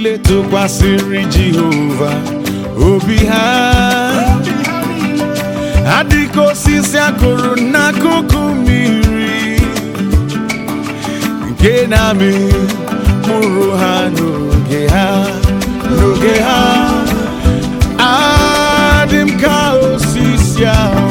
niile tụkwasịrị Jehova obi ha adịka osisi akụrụ n'akụkụ mmiri nke na-amị mkpụrụ ha n'oge ha n'oge ha adị m ka osisi ahụ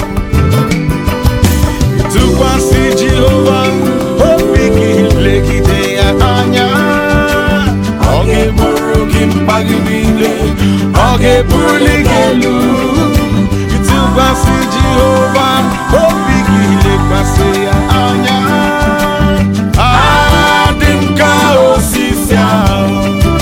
tụkwasị Jehova obi gị legide ya anya ọ ga-eburu gị mkpa gị niile ọ ga-ebuli gị elu tụkwasị Jehova obi gị lekwasị ya anya adị m ka osisi ahụ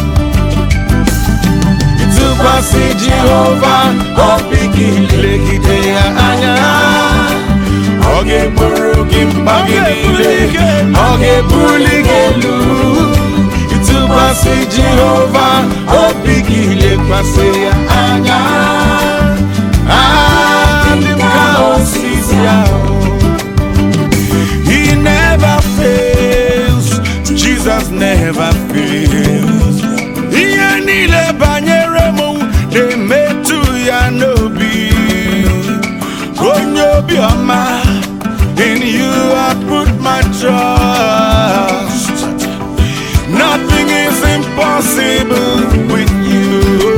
tụkwasị Jehova obi gị legide ya anya ọ ga-eburu gị mkpa gị niile ọ ga-ebuli gị elu ịtụkwasị Jehova obi gị lekwasị ya anya adị m ka osisi ahụ He never fails Jesus never fails ihe niile banyere m na-emetụ ya n'obi onye obiọma in you I put my trust nothing is impossible with you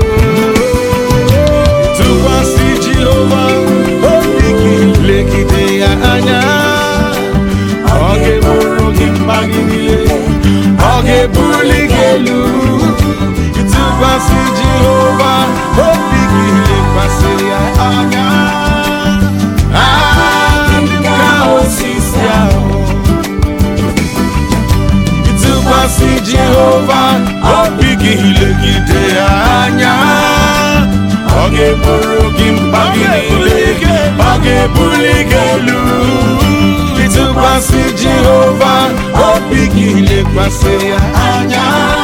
tụkwasị Jehova obi gị legide ya anya ọ ga-eburu gị mkpa gị niile ọ ga-ebuli gị elu ịtụkwasị Jehova obi gị lekwasị ya anya adị m ka osisi ahụ ịtụkwasị Jehova obi gị legide ya anya ọ ga-eburu gị mkpa gị niile ọ ga-ebuli gị elu ịtụkwasị Jehova obi gị lekwasị ya anya